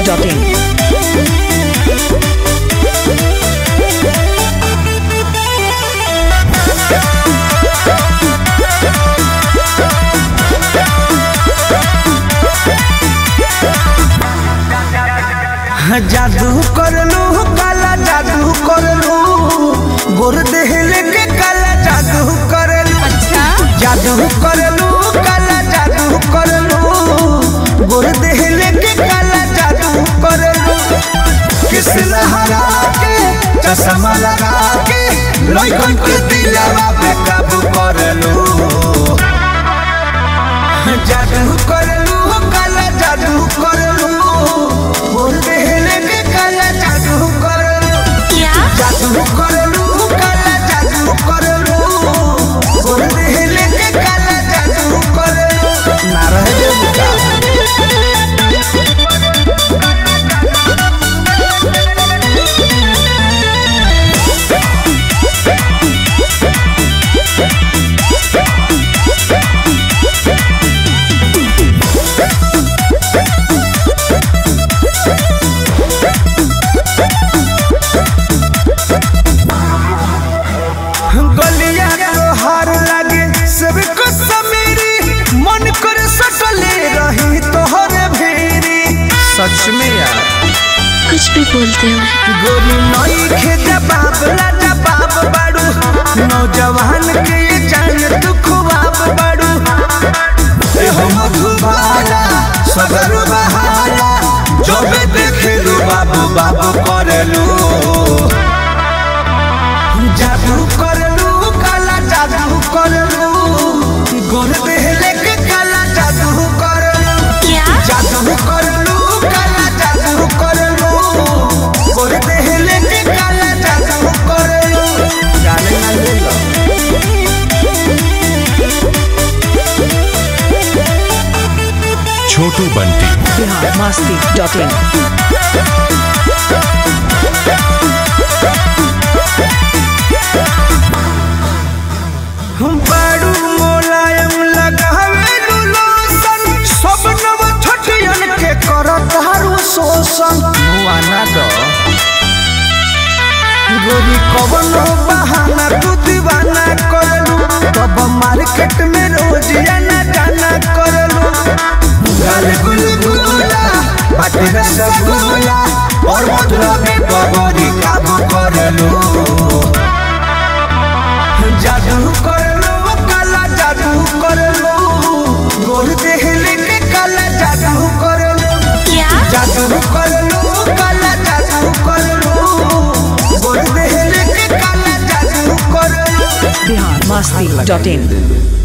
biharmasti.in जादू करलू काला जादू करलू गोर देहले के काला जादू करलू जादू करलू काला जादू करलू गोर देहले के काला जादू करलू किस लहरा के चश्मा लगा के लइकन के दिलवा पे काबू करलू जादू करलू काला जादू करलू गोर देहले के काला जादू करलू जादू करलू काला जादू करलू गोर देहले के काला जादू करलू ना रह जेबू का गलिया तोहार लागे सबको समेरी मन कर सटले रही तोहरे भेरी सच में यार कुछ भी बोलते हो गोरी नई खे जवाब ला जवाब बाड़ू नौजवान के ये जान तू खुआब बाड़ू ए हो मधुबाला सगर बहाला जबे देखेलू बाबू बाबू करलू जादू करलू काला जादू करलू गोर देहले के काला जादू करलू क्या जादू करलू काला जादू करलू गोर देहले के काला जादू करलू जाने ना ले लो छोटू बंटी biharmasti.in हम बाड़ू मोलायम लगावे लोशन सब नव छठियन के करत हारू शोषण मुआना दो गोरी कवनो बहाना तू दीवाना करलू तब मार्केट में रोज आना जाना करलू गाल गुलगुला बाटे रसगुल्ला और मधुरा में बबरी काबू करलू जादू करलो काला जादू करलो गोर देहले के काला जादू करलो क्या जादू करलो काला जादू करलो गोर देहले के काला जादू करलो biharmasti.in